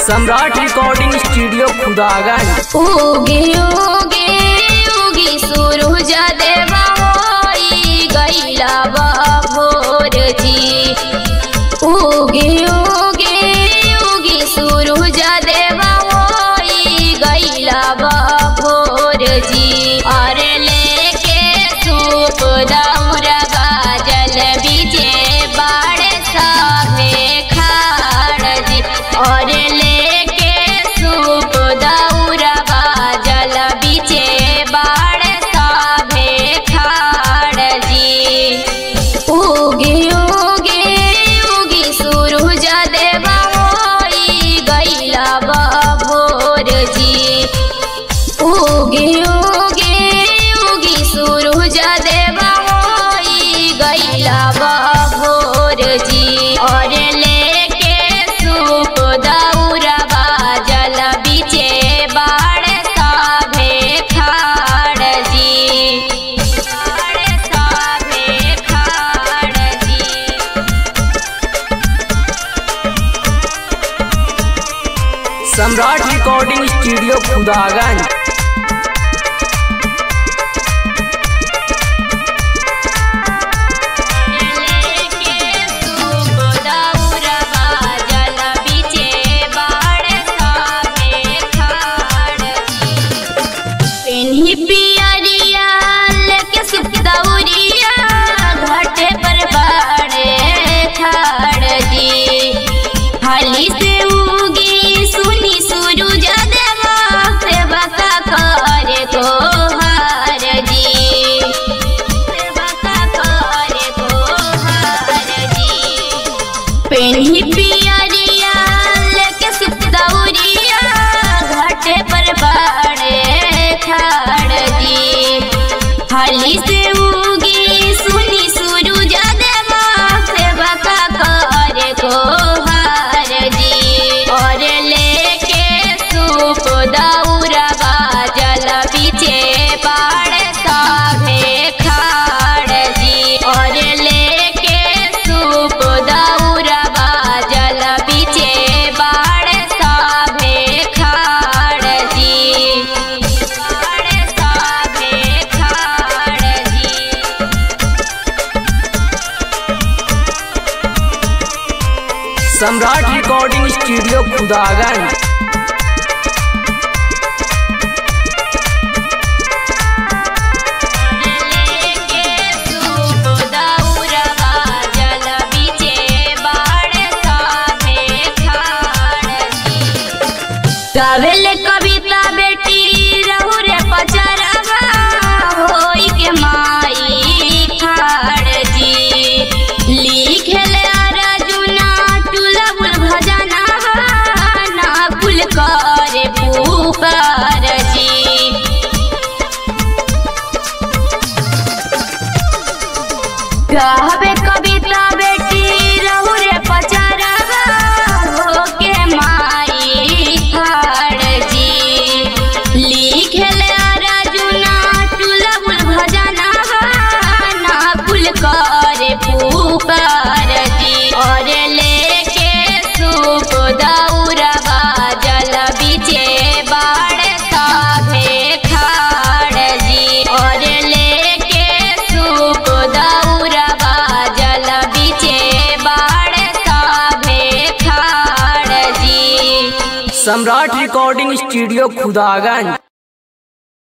सम्राट recording studio Khudaganj उगे उगे उगी सूरज देवा होई गईला बा भोर जी उगे उगे उगी सूरज देवा होई गईला बा भोर जी और लेके सूप दौरा गाजल बीजे बाड़ साभे खाड़ जी और लेके सूप दौरा गाजल बीजे बाड़ साभे खाड़ जी उगे उगे उगी सूरज देवा होई गईला बा भोर जी उगे उगे उगी सूरज देवा होई गईला बा भोर जी और लेके सूप दौरा बाजल बीचे बाड़ साभे खाड़ जी बाड़ साभे खाड़ जी सम्राट रिकॉर्डिंग स्टूडियो खुदागंज हाली से उगी सुनी सूरज देवा सेवा का करे को हार जी सेवा का करे को हार जी पेन्ही पियरिया लेके सुतौरिया घाटे पर बाड़े खाड़ जी हाली से उगी सुनी सूरज देवा सेवा का करे को हार जी और लेके सूप दौरा बाजल पीछे बाड़ साभे खाड़ जी और लेके सूप दौरा बाजल पीछे बाड़ साभे खाड़ जी बाड़ साभे खाड़ जी सम्राट रिकॉर्डिंग स्टूडियो खुदागंज गावेल कविता बेटी रहू रे पचरवा होई के माई खाड़ जी लिखेल अर्जुना टुलबुल भजना ना कुल करे पुकार जी गावे कविता बेटी रहू रे पचरवा हो के माई खाड़ जी लिखेल अर्जुना टुलबुल भजना ना कुल करे पुकार जी और लेके सूप दौरा बाजल बीचे बाड़ साभे खाड़ जी और लेके सूप दौरा बाजल बीचे बाड़ साभे खाड़ जी सम्राट रिकॉर्डिंग स्टूडियो खुदागंज